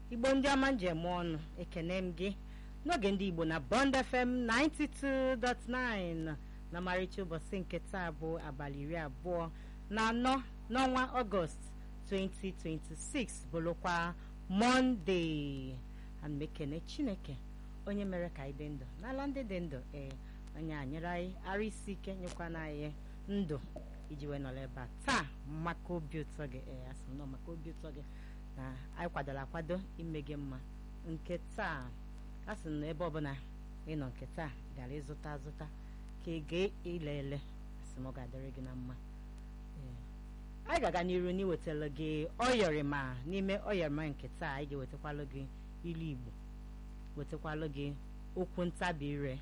igbo ndị ọma njem ọnụ ekene m gị n'oge ndị igbo na bond fm 92.9 na marịcha ụbọchị nke taa bụ abalị iri abụọ na anọ n'ọnwa ọgọst 2026 bụrụkwa mọnde ana m ekene chineke onye mere ka anyị dị ndụ n'ala ndị dị ndụ ee onye a nyere anyị ara isi ike nyekwana anyị ndụ iji wee nọrọ ebe a taa maka obi ụtọ gị ee asị m nọ maka obi ụtọ gị na anyị kwadoro akwado ime gị mma nke taa a sị na ebe ọbụla ịnọ nke taa gara ịzụta azụta ka ị ga ile ele asị m ọ ga-adịrị gị na mma ee anyị ga-aga n'iru n'iwetara gị ọyọrịma n'ime ọyọrịma nke taa anyị ga-ewetakwalụ gị ilu igbo wetakwalụ gị okwu ntabi ire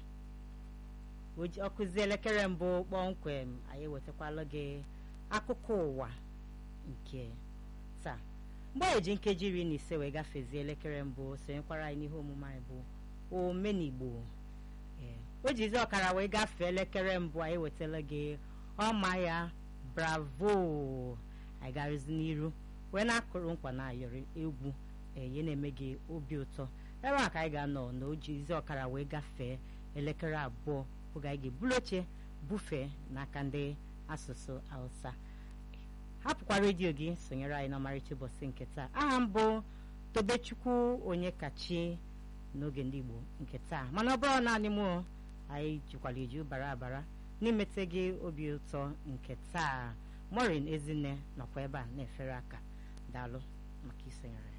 ọkụzi elekere mbụ kpọmkwem anyị ewetakwalụ gị akụkọ ụwa nke taa mgbe anyị ji nkeji iri na ise wee gafezie elekere mbụ sonyekwara anyị n'ihe omume anyị bụ omenigbo ee o jizi ọkara wee gafee elekere mbụ anyị wetara gị ọma ya bravo anyị garụzi n'iru wee na-akụrụ nkwa na ayọrị egwu eye na-eme gị obi ụtọ ebe a ka anyị ga-anọ na o jizi ọkara wee gafee elekere abụọ oge anyị ga-ebulu oche bufee n'aka ndị asụsụ hausa hapụkwa redio gị sonyere anyị n'ọmarịcha ụbọchị nke taa aha m bụ tobechukwu onye kachi n'oge ndị igbo nke taa mana ọ bụrụ naanị mụ anyị jikwara eju bara abara n'imete gị obi ụtọ nke taa morin ezinne nọkwa ebe a na-efere aka daalụ maka isonyere